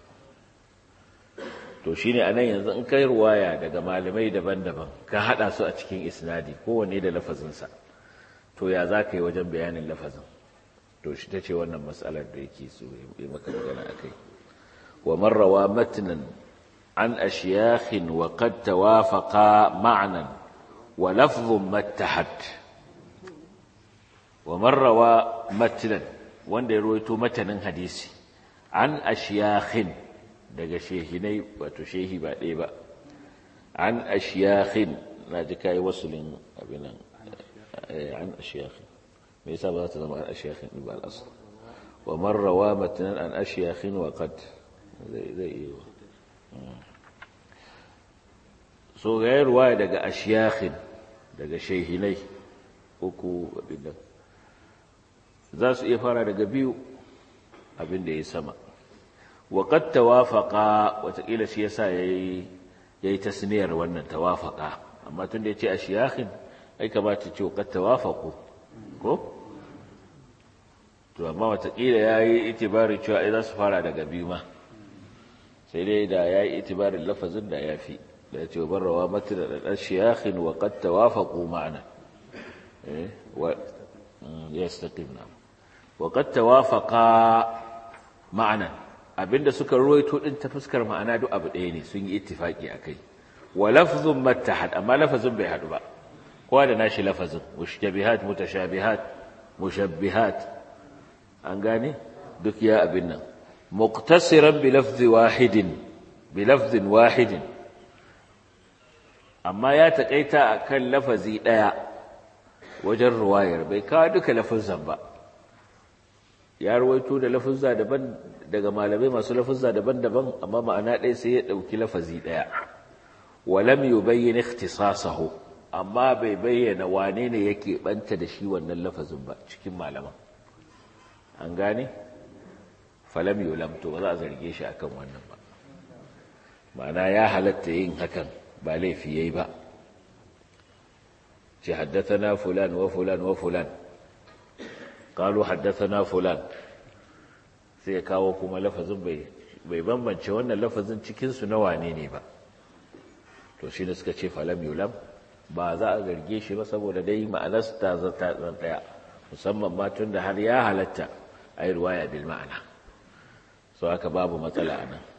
to shine anan yanzu in kai ruwaya daga malamai daban-daban ka hada su a cikin isnadi kowanne da lafazinsa to ya za ka yi wajen bayanin lafazin to shi ta ce wannan matsalar da yake so ya maka magana akai wa marrawa matnan عن أشياخ وقد توافقا معنى ولفظ ما اتحد wa marrawa matilan wanda ya ruwaito matanin hadisi an ashiyakhin daga shehinai wato shehi ba ɗaya ba an ashiyakhin na ji kayi wasulin abinan an ashiyakhin me yasa ba za ta zama an ashiyakhin ba al'asar wa marrawa matanin an ashiyakhin wa qad zai iya so ga yi ruwaya daga ashiyakhin daga shehinai uku abin nan za su iya fara daga biyu abin da ya sama waƙad tawafaƙa watakila shi yasa ya yi tasniyar wannan tawafaƙa amma tun da ya ce a shiyakin ai kamata ce waƙad tawafaƙo ko? to amma watakila ya yi itibarin cewa ai za su fara daga biyu ma sai dai da ya yi itibarin lafazin da ya fi da ya ce wa barrawa mata da ɗan shiyakin waƙad tawafaƙo ma'ana يستقيم نعم وقد توافقا معنى abinda suka ruwaito din ta fuskar ma'ana duk abu ɗaya ne sun yi ittifaki akai wa lafzun mattahad amma lafazin bai hadu ba kowa da nashi lafazin mushtabihat mutashabihat mushabbihat an gane duk ya abin nan muqtasiran bi lafzi wahidin bi lafzin wahidin amma ya takaita akan lafazi ɗaya wajen ruwayar bai kawo duka lafuzan ba ya ruwaito da lafuzza daban daga malamai masu lafuzza daban-daban amma ma'ana ɗaya sai ya ɗauki lafazi ɗaya walam yubayyin ikhtisasahu amma bai bayyana wane ne yake banta da shi wannan lafazin ba cikin malaman an gane falam yulam to ba za a zarge shi akan wannan ba ma'ana ya halatta yin hakan ba laifi yayi ba ce haddathana fulan wa fulan wa fulan qalu haddathana fulan sai ya kawo kuma lafazin bai bai bambance wannan lafazin cikin su na wane ne ba to shi ne suka ce falam yulam ba za a zarge shi ba saboda dai ma'anar ta zata zan daya musamman ma tun da har ya halatta a yi ruwaya bil ma'ana so haka babu matsala a nan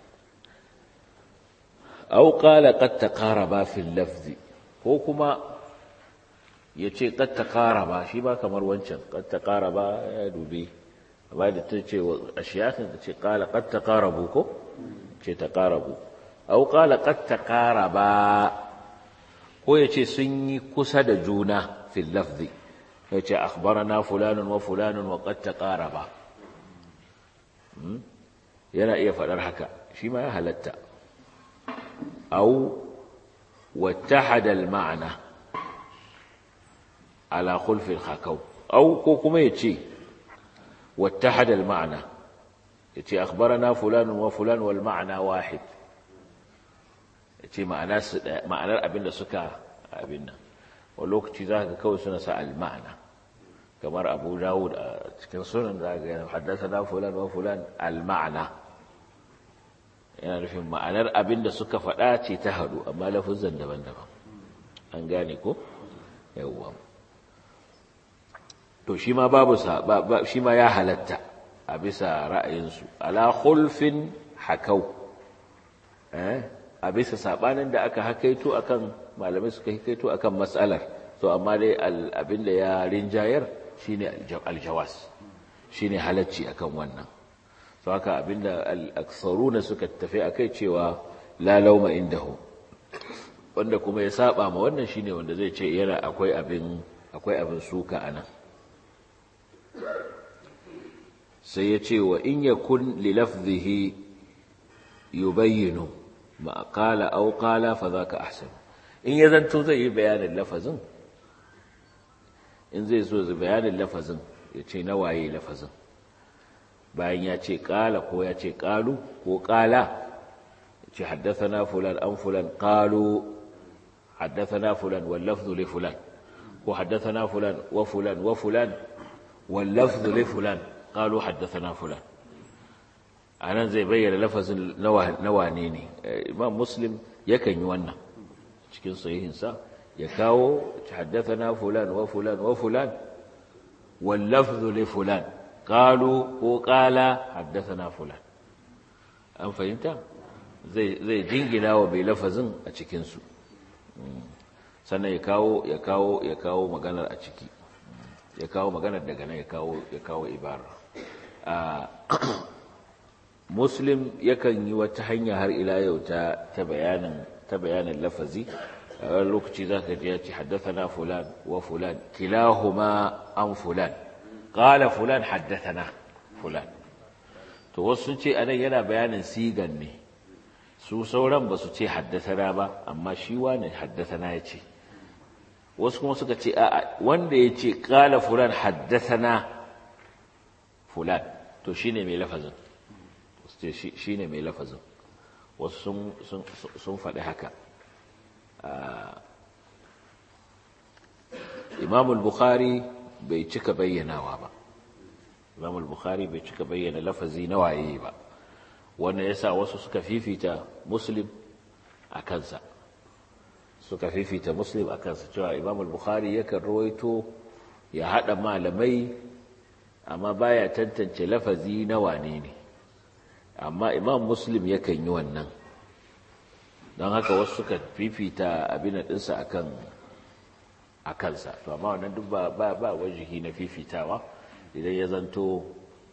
au qala qad taqaraba fil lafzi ko kuma ya ce qad taqaraba shi ba kamar wancan qad taqaraba ya dubi amma da ta ce a shiyakin ta ce qala qad taqarabu ko ce taqarabu au qala qad taqaraba ko ya ce sun yi kusa da juna fil lafzi ya ce akhbarana fulanun wa fulanun wa qad taqaraba yana iya faɗar haka shi ma ya halatta au wattahada al-ma'na ala khulfi al-khakaw au ko kuma yace wattahada al-ma'na yace akhbarana fulanun wa fulan wal ma'na wahid yace ma'ana su ma'anar abinda suka abin nan wa lokaci zaka kawai suna sa al-ma'na kamar Abu Dawud a cikin sunan da ga haddathana fulan wa fulan al-ma'na yana nufin ma'anar abin da suka faɗa ce ta haɗu amma lafuzan daban-daban an gane ko yawwa to shi ma babu shi ma ya halatta a bisa ra'ayinsu ala khulfin hakau a bisa sabanin da aka hakaito akan malamai suka hakaito akan matsalar to amma dai abin da ya rinjayar shine aljawas shine halacci akan wannan to haka abinda al-aktharuna suka tafi akai cewa la lauma indahu wanda kuma ya saba ma wannan shine wanda zai ce yana akwai abin akwai abin suka anan sai ya ce wa in yakun li lafzihi yubayyinu ma qala aw qala fa zaka ahsan in ya zanto zai yi bayanin lafazin in zai so zai bayanin lafazin ya ce na waye lafazin bayan ya ce ƙala ko ya ce ƙalu ko ƙala ce haddasana fulan an fulan ƙalu haddasana fulan wallafzu li fulan ko haddasana fulan wa fulan wa fulan wallafzu li fulan ƙalu haddasana fulan a nan zai bayyana lafazin na wane ne imam muslim yakan yi wannan cikin sahihinsa ya kawo haddasana fulan wa fulan wa fulan wallafzu li fulan قالوا وقال حدثنا فلان an fahimta zai zai jingina wa bai lafazin a cikin su sannan ya kawo ya kawo ya kawo maganar a ciki ya kawo maganar daga nan ya kawo ya kawo ibara muslim yakan yi wata hanya har ila yau ta ta bayanin ta bayanin lafazi a wani lokaci za ka ji ya ce haddathana fulan wa fulan kilahuma an fulan qala fulan haddathana fulan to wasu sun ce anan yana bayanin sigan ne su sauran ba su ce haddathana ba amma shi wani haddathana ya ce wasu kuma suka ce a wanda ya ce qala fulan haddathana fulan to shine mai lafazin shi ne mai lafazin wasu sun faɗi haka imamul bukhari bai cika bayyanawa ba imamul bukhari bai cika bayyana lafazi na waye ba wannan yasa wasu suka fifita muslim a kansa suka fifita muslim a kansa cewa imamul bukhari yakan rawaito ya haɗa malamai amma baya tantance lafazi na wane ne amma imam muslim yakan yi wannan don haka wasu suka fifita abin ɗinsa a kansa to amma wannan duk ba ba wajihi na fifitawa idan ya zanto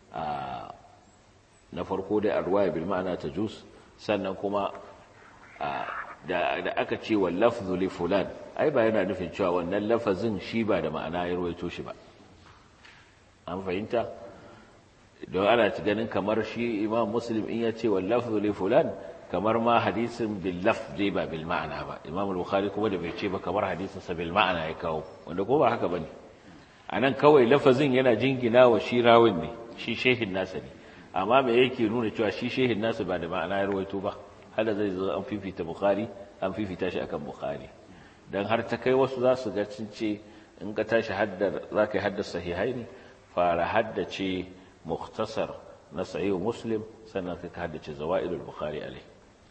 na farko dai a ruwaya bil ma'ana ta jus sannan kuma da aka ce wa lafzu li fulan ai ba yana nufin cewa wannan lafazin shi ba da ma'ana ya ruwaito shi ba an fahimta don ana ci ganin kamar shi imam muslim in ya ce wa lafzu li fulan kamar ma hadisin bil lafzi ba bil ma'ana ba imam al-bukhari kuma da bai ce ba kamar hadisin sa bil ma'ana ya kawo wanda ko ba haka bane anan kawai lafazin yana jingina wa shi rawin ne shi shehin nasa ne amma me yake nuna cewa shi shehin nasa ba da ma'ana ya rawaito ba hada zai zo an fifita bukhari an fifita shi akan bukhari dan har ta kai wasu za su ga cin ce in ka tashi haddar za ka yi haddar sahihai ne fara haddace مختصر نصعي مسلم سنة كهدة زوائد البخاري عليه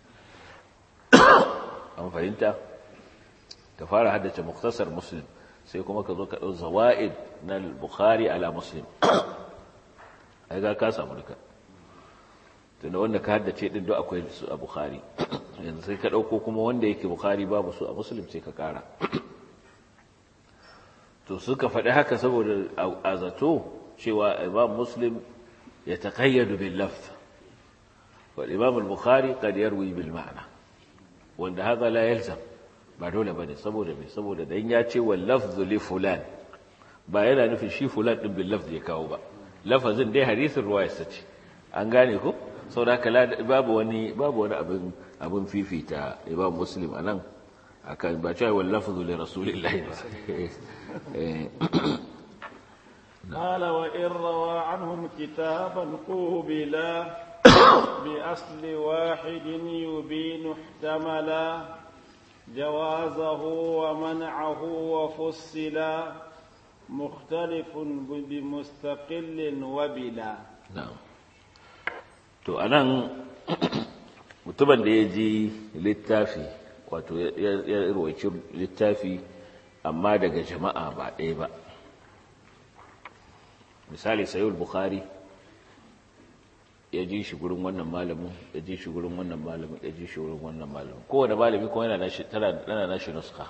أما فهمت كفارة هدة مختصر مسلم سيكون كذلك زوائد البخاري على مسلم هذا كاسا ملكا tunda wanda ka haddace din duk akwai su a bukhari yanzu sai ka dauko kuma wanda yake bukhari babu su a muslim sai ka kara to suka faɗi haka saboda a zato cewa imam muslim ya taƙayyadu bil lafz wal imam al-bukhari qad yarwi bil ma'na wanda haka la yalzam ba dole bane saboda me saboda dan ya ce wal lafz li fulan ba yana nufin shi fulan din bil lafz ya kawo ba lafazin dai hadisin ruwaya sace an gane ko saboda haka babu wani babu wani abin abin fifita imam muslim anan akan ba cewa wal lafz li rasulillahi قال وإن روى عنهم كتابا قوبلا بأصل واحد يبين احتملا جوازه ومنعه وفصلا مختلف بمستقل وبلا نعم to anan mutumin da ya ji littafi wato ya roci littafi amma daga jama'a ba ɗaya ba misali sayul bukhari ya ji shi gurin wannan malamin ya ji shi gurin wannan malamin ya ji shi gurin wannan malamin kowane malami kuma yana nashi tana nashi nuska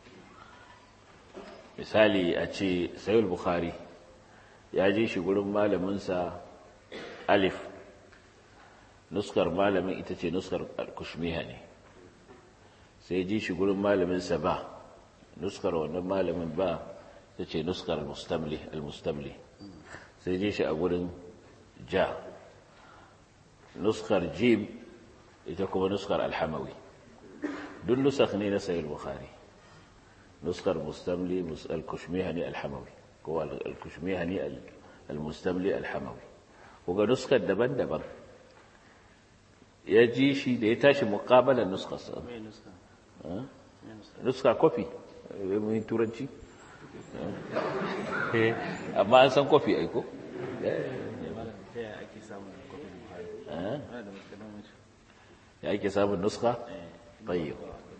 misali a ce sayul bukhari ya ji shi gurin malaminsa alif nuskar malamin ita ce nuskar kushmiha ne sai ji shi gurin malaminsa ba nuskar wannan malamin ba ita ce nuskar al-mustamli sai ji shi a gurin ja nuskar jim ita kuma nuskar alhamawi duk nusak ne na sayar bukhari nuskar mustamli al-kushmihani alhamawi ko al-kushmihani al-mustamli alhamawi kuga nuskar daban-daban ya ji shi da ya tashi muƙabalar nuskarsa nuska kofi mai turanci amma an san kofi aiko ya ake samun nuska bayyau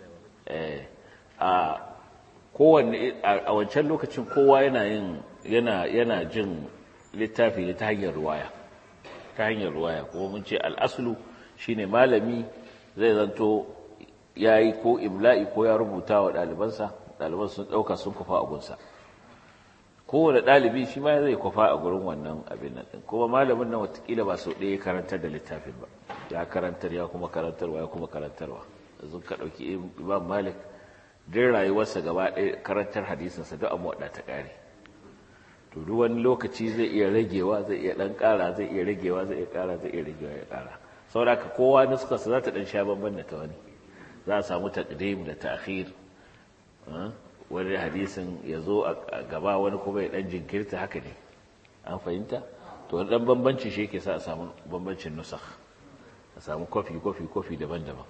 a kowanne a wancan lokacin kowa yana yin yana yana jin littafi ne ta hanyar ruwaya ta hanyar ruwaya kuma mun ce al'aslu shine malami zai zanto ya yi ko imla'i ko ya rubuta wa ɗalibansa ɗaliban sun ɗauka sun kufa a gunsa kowane ɗalibi shi ma zai kwafa a gurin wannan abin nan kuma malamin nan watakila ba sau ɗaya karantar da littafin ba ya karantar ya kuma karantarwa ya kuma karantarwa yanzu ka ɗauki imam malik din rayuwarsa gaba ɗaya karantar hadisinsa duk amma waɗa ta ƙare to duk wani lokaci zai iya ragewa zai iya ɗan ƙara zai iya ragewa zai iya ƙara zai iya ragewa ya ƙara saboda ka kowa nuskarsa za ta ɗan sha bamban da ta wani za a samu taqdim da ta'khir wani hadisin ya zo a gaba wani kuma ya ɗan jinkirta haka ne an fahimta to wani ɗan bambanci shi ke sa a samu bambancin nusakh a samu kofi kofi kofi daban-daban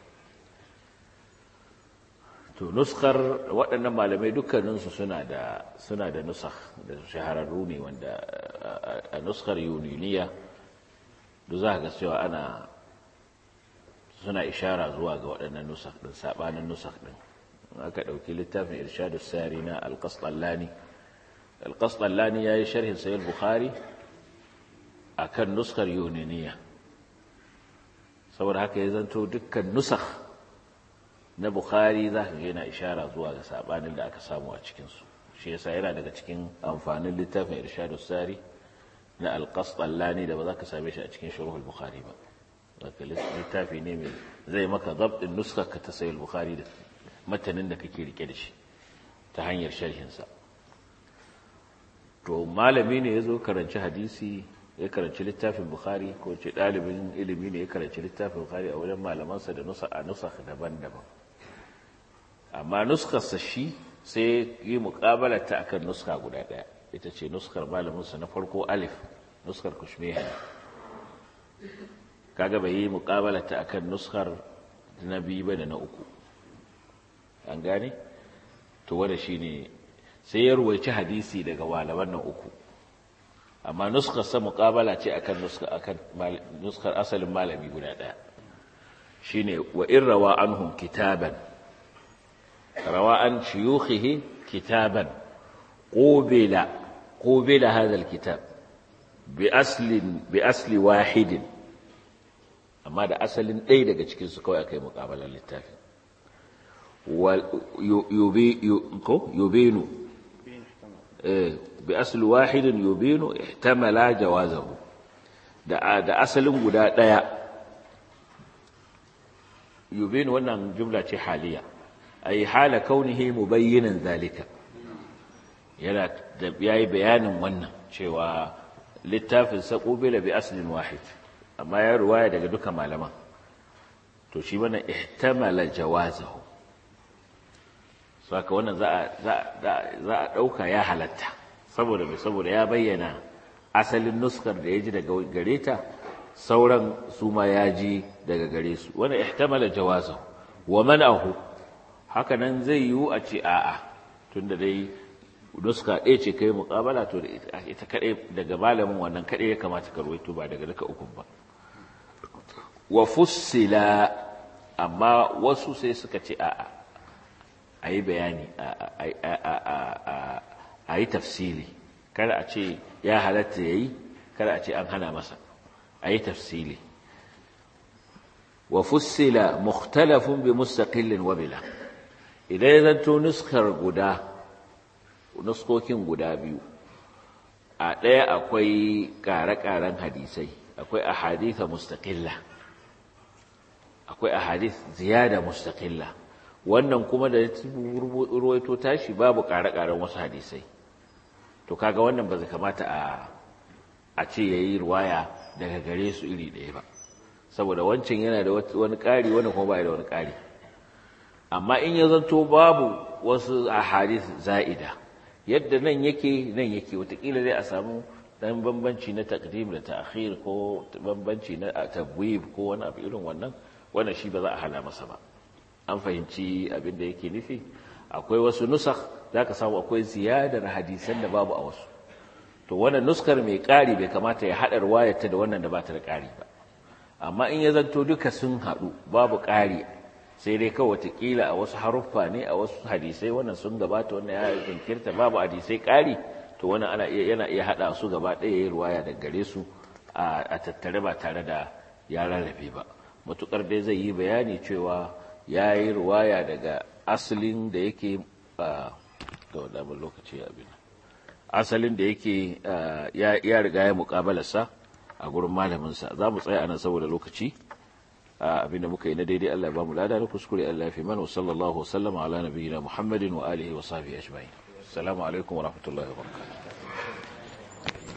to nuskar waɗannan malamai dukkaninsu suna da suna da nusakh da shahararru ne wanda a nuskar yuniniya duk za ga cewa ana suna ishara zuwa ga waɗannan nusakh ɗin saɓanin nusakh ɗin aka ɗauki littafin irshadu sari na alƙasɗallani alƙasɗallani ya yi sharhin sayar bukhari a kan nuskar yuniniya saboda haka ya zanto dukkan nusakh na bukhari za ka yana ishara zuwa ga saɓanin da aka samu a cikinsu shi yasa yana daga cikin amfanin littafin irshadu sari na alƙasɗallani da ba za ka same shi a cikin shuruhul bukhari ba zaka littafi ne mai zai maka zabɗin nuskar ka ta sayar bukhari da matanin da kake rike da shi ta hanyar sharhinsa to malami ne ya zo karanci hadisi ya karanci littafin bukhari ko ce ɗalibin ilimi ne ya karanci littafin bukhari a wajen malamansa da nusa a nusa daban-daban amma nuskarsa shi sai yi muƙabalata akan nuska guda ɗaya ita ce nuskar malaminsa na farko alif nuskar kushmehan kaga bai yi muƙabalata akan nuskar na biyu ba da na uku an gane to wanda shine sai ya ruwaici hadisi daga malaman nan uku amma nuskar sa muqabala ce akan nuskar akan nuskar asalin malami guda daya shine wa in rawa anhum kitaban rawa an shuyukhihi kitaban qubila qubila hadha alkitab bi aslin bi asli wahidin amma da asalin ɗaya daga cikin su kawai akai muqabalar littafin يبين بأصل واحد يبين احتمل جوازه da asalin guda ɗaya yubin wannan jumla ce haliya ay hala kaunihi mubayyinan zalika yana da yayi bayanin wannan cewa littafin sa qubila bi aslin wahid amma ya ruwaya daga duka malaman to shi wannan ihtamala jawazahu saka wannan za a ɗauka ya halatta saboda mai saboda ya bayyana asalin nuskar da ya ji daga gare ta sauran su ma ya ji daga gare su wannan ihtamala jawazahu wa man'ahu haka nan zai yiwu a ce a'a tunda dai nuska ɗaya ce kai muƙabala to ita kaɗai daga malamin wannan kaɗai ya kamata ka ruwaito ba daga duka ukun ba wa fussila amma wasu sai suka ce a'a a yi bayani a yi tafsili kada a ce ya halatta ya yi kada a ce an hana masa a yi tafsili wa fussila mukhtalafun bi mustaqillin wa bila idan ya zanto nuskar guda nuskokin guda biyu a ɗaya akwai ƙare-ƙaren hadisai akwai ahaditha mustaqilla akwai ahadith ziyada mustaqilla wannan kuma da ruwaito tashi babu ƙare-ƙaren wasu hadisai to kaga wannan ba zai kamata a a ce yayi ruwaya daga gare su iri ɗaya ba saboda wancan yana da wani ƙari wannan kuma ba da wani ƙari amma in ya zanto babu wasu ahadith za'ida yadda nan yake nan yake watakila zai a samu dan bambanci na takdim da ta'khir ko bambanci na tabwib ko wani abu irin wannan wannan shi ba za a hana masa ba an fahimci abin da yake nufi akwai wasu nusakh zaka samu akwai ziyadar hadisan da babu a wasu to wannan nuskar mai ƙari bai kamata ya haɗa ruwayarta da wannan da ba ta da ƙari ba amma in ya zanto duka sun haɗu babu ƙari sai dai kawai watakila a wasu haruffa ne a wasu hadisai wannan sun gabata wannan ya jinkirta babu hadisai ƙari to wannan ana iya yana iya haɗa su gaba ɗaya yayin ruwaya daga gare su a tattare ba tare da ya rarrabe ba matukar dai zai yi bayani cewa ya yi ruwaya daga asalin da yake da wadamar lokaci abin asalin da yake ya riga ya muƙabalarsa a gurin malaminsa za mu tsaya anan saboda lokaci abinda muka yi na daidai Allah ya ba mu lada na kuskure Allah ya fi mana wa sallallahu wa sallama ala nabiyyina Muhammadin wa alihi wa sahbihi ajma'in assalamu alaikum wa rahmatullahi wa barakatuh